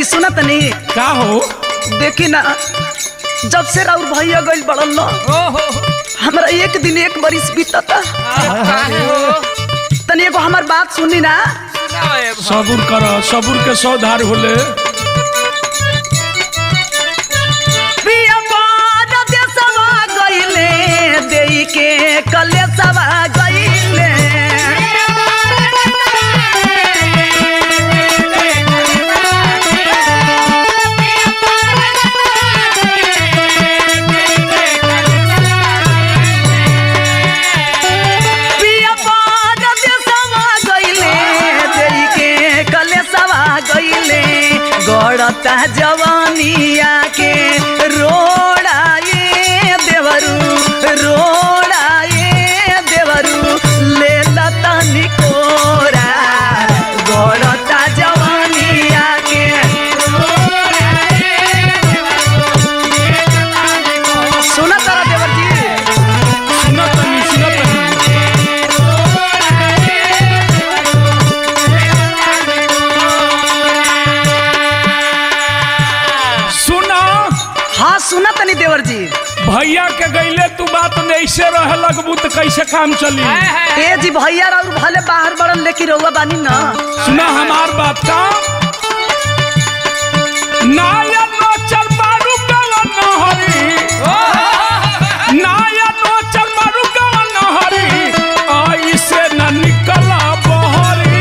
सुना तनी का हो देखी ना जब से राउर भैया गइल बड़न न ओहो हमरा एक दिन एक बरिस बीतता काहे हो तनी एगो हमार बात सुनी ना सुनाओ ए भाई। सबूर कर सबूर के सौधार होले पिया बार देसवा गइले देई के कलेसवा गइले पिया बार देसवा गइले देई के कलेसवा गइले गड़ता जवानिया के रोड़ाए देवरू रोड़ाए देवरू ले लता निकोरा गड़ता जवानिया के सुना तारा देवर जी सुना तनी सुना तनी सुना हाँ सुना तनी देवर जी भैया के गईले तू बात में ऐसे रहे लगबू तो कैसे काम चली हाय, हाय। ए जी भैया और भले बाहर बड़न लेकिन रहुआ बानी ना सुना हमार बात का नाया नो चल मारू गवन नहरी नाया नो चल मारू गवन नहरी ऐसे न निकला बहरी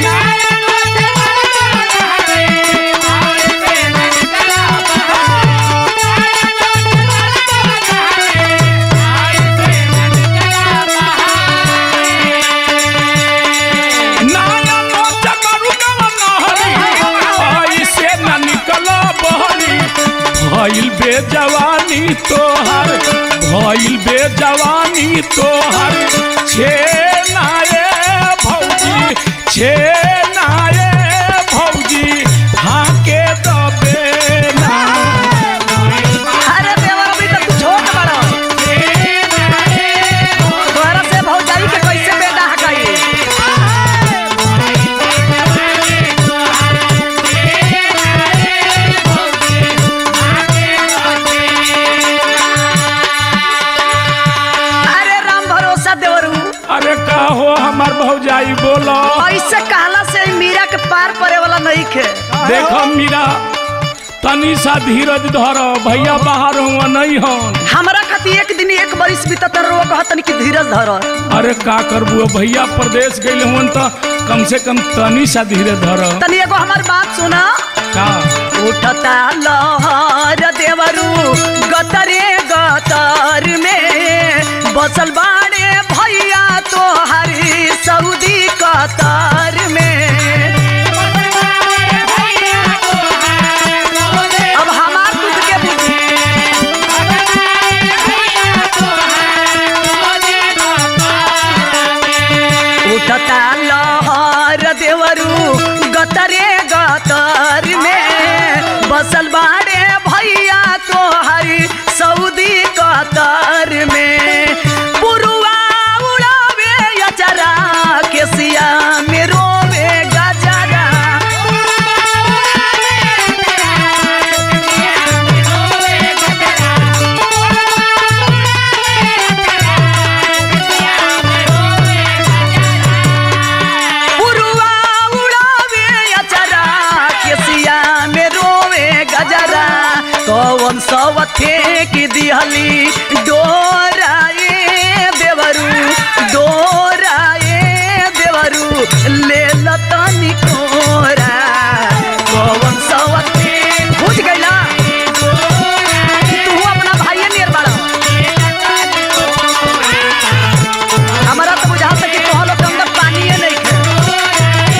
नाया नो चल मारू गवन नहरी ऐसे न निकला बहरी भइल बे जवानी तोहर भइल बे जवानी तोहर छे नाये भौजी छे नाये भौजी हाके दबे ना अरे देवर अभी तक तू छोट बड़ा तोहरा से भौजाई के कैसे बेटा हकाई अरे राम भरोसा देवरू अरे का हो हमार भौजाई बोलो ऐसे कहला से ई मीरा के पार पड़े वाला नहीं खे देखो मीरा तनी सा धीरज धर भैया बाहर हुआ नहीं हन हमरा खातिर एक दिन एक बरिस बीतत रो कहतनी कि धीरज धर अरे का करबू भैया प्रदेश गइल हुन त कम से कम तनी सा धीरज धर तनी एगो हमार बात सुना का उठता लहर देवरू गतरे गतर में बसल बाड़े भैया तो हरी सऊदी कतर में अब हमार दूध के बुद्धि उठता लहर देवरू गतरे गतर में बसल बाड़े भैया तो हरी सऊदी कतर में पुरुआ उड़ावे अचरा केसिया में रोवे गजरा पुरुआ उड़ावे अचरा केसिया में रोवे गजरा कौन सवथे की दिहली डोराए देवरू डोराए देवरू ले लतनी कोरा कौन सवथे बुझ गइला तू अपना भाई नियर बाड़ा हमारा तो बुझाता कि तोह लोग के अंदर पानिए नहीं खे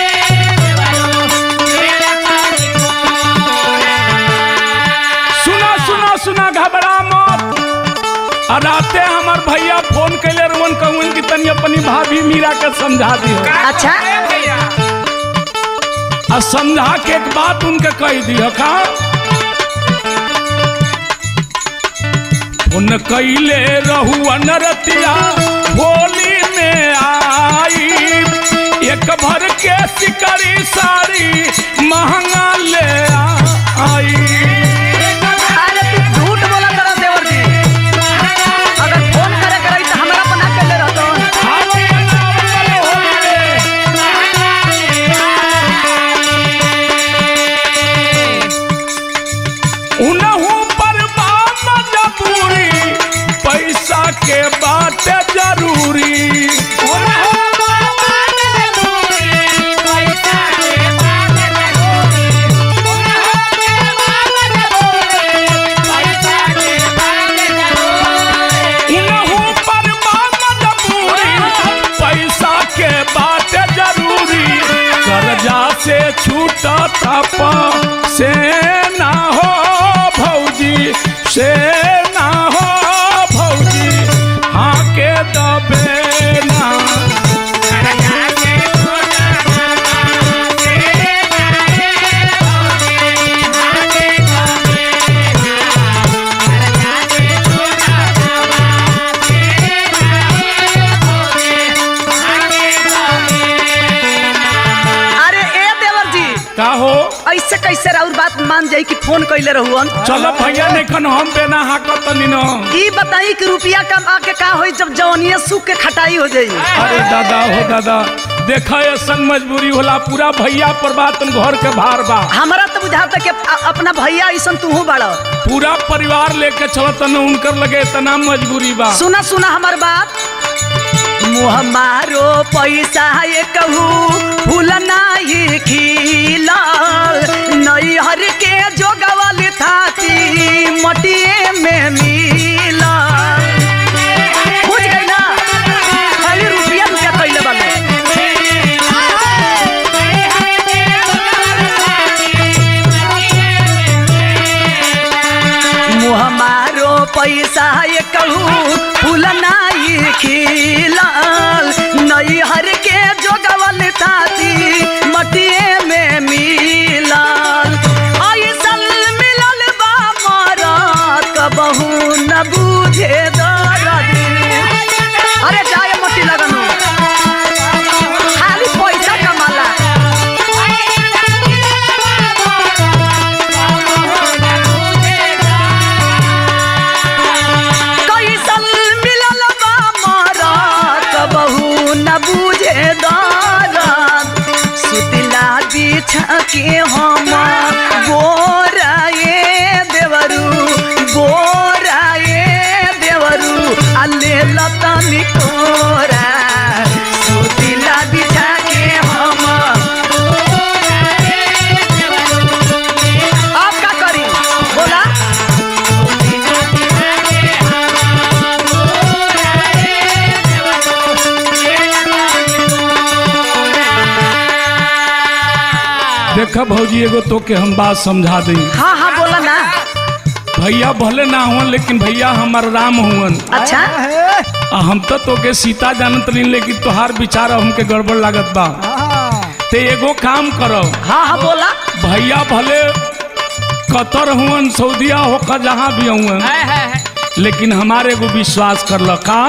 सुना सुना सुना घबरा मत आ राते हमार भैया फोन कैले रवन कहून कि तनी अपनी भाभी मीरा के समझा दी अच्छा ए भैया आ समझा के एक बात उनके कह दी का उन कैले रहू अनरतिया होली में आई एक भर के सिकरी साड़ी महंगा ले आ से छूटा था से ना हो भौजी से ना हो भौजी हाँ के दबे ना अरे ए देवर जी का हो ऐसे कैसे राउर बात मान जाई कि फोन कैले रहुअन चलो भैया नहीं हम बेना हाकत तनी न ई बताई कि रुपया कमा के का होई जब जवनिया सूख के खटाई हो जाई अरे दादा हो दादा देखा ये संग मजबूरी होला पूरा भैया पर बात घर के भार बा हमारा तो बुझाता कि अ- अपना भैया ऐसन तू बड़ पूरा परिवार लेके चलत न उनकर लगे इतना मजबूरी बा सुना सुना हमार बात मुँह मारो पैसा ये कहू फूल नाही खिलल नैहर के जोगवल थाती मटिए में मिलल बुझ गई ना खाली रुपया रुपया कैले बाले मुँह मारो पैसा ये कहू फूल नाही खिलल नैहर के जोगवल ताती मटिए में मिलल ऐसल मिलल बा मरत कबहू न बुझे दर्द अरे जाए मटी लगनु खाली पैसा कमाला कैसल मिलल बा मरत बहू न बुझे दरद सुतला बिछा के हम बोराए देवरू बोराए देवरू अल्ले लतनी कोरा सुतला बिछा के हम अब का करी बोला देखा भौजी एगो तो के हम बात समझा दी हाँ हाँ बोला ना भैया भले ना हुवन लेकिन भैया हमार राम हुवन अच्छा आ हम तो तोके सीता जानत नहीं लेकिन तोहार विचार हमके गड़बड़ लागत बा ते एगो काम करो हाँ हाँ बोला भैया भले कतर हुवन सऊदिया होकर जहाँ भी हुवन है है है लेकिन हमारे एगो विश्वास कर ल का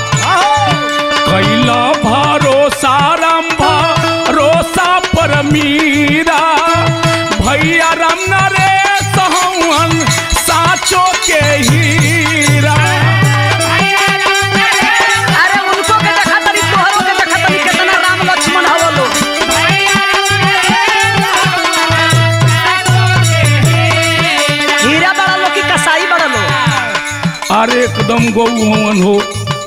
कैला भरोसा राम भरोसा पर मीरा भैया राम नरेश हवन साचो के हीरा अरे उनको के देखा तरी तोहरो के देखा तरी कितना राम लक्ष्मण हवो लो हीरा बड़ा लो कि कसाई बड़ा लो अरे एकदम गौ हवन हो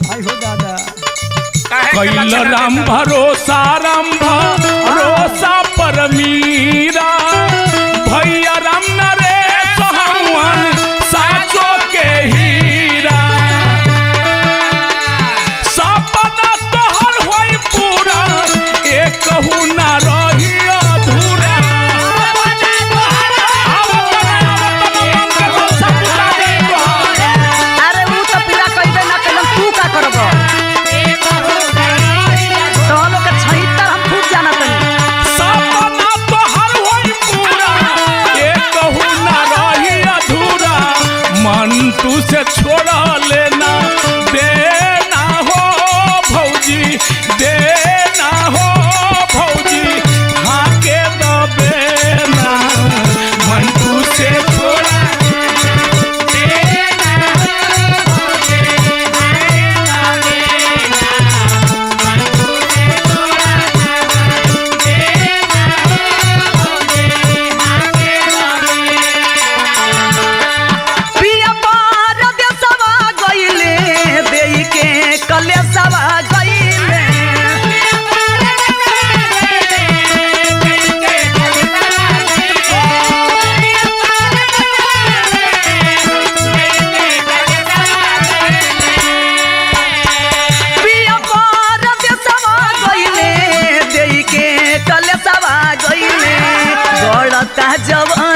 काहे के कैल लक्षण राम देखा? भरोसा राम भरोसा पर मीरा भैया राम नरेश हवन साचो के हीरा सपना तोहर होई पूरा एक कहू ना रही अधूरा अरे ऊ तो पूरा कइबे ना कलम तू का करबो तो लोग के छहितर हम खूब जानत हनी सपना तोहर जाता जब